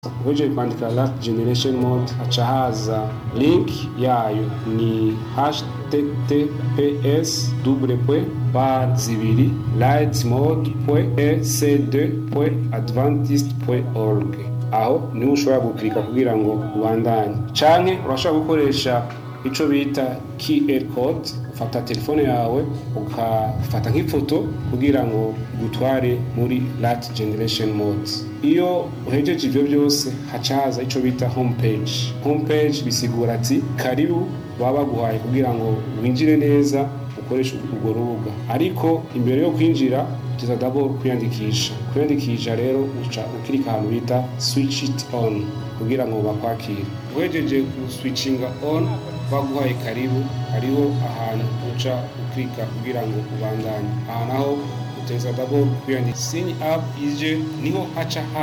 uhejeje kwandika last generation mode haca haza link yayo ni https double point bar zibiri light mode ec2 adventist org aho niho ushobora gukirika kugira ngo ubandanye canke urashobora gukoresha ico bita QR code ufata telefone yawe ukafata nk'ifoto kugira ngo gutware muri lat generation mode iyo uhejeje ivyo byose haca haza ico bita homepage homepage bisigura ati karibu baba baguhaye kugira ngo winjire neza ukoresha urwo rubuga ariko imbere yo kwinjira tuza d'abord kwiyandikisha kwiyandikisha rero uca ukirika ahantu bita switch it on kugira ngo bakwakire uhejeje kuswitchinga on baguhaye karibu hariho ahantu uca ukirika kugira ngo ubandanye aha naho uteza d'abord kwiyandikisha sign up ije niho haca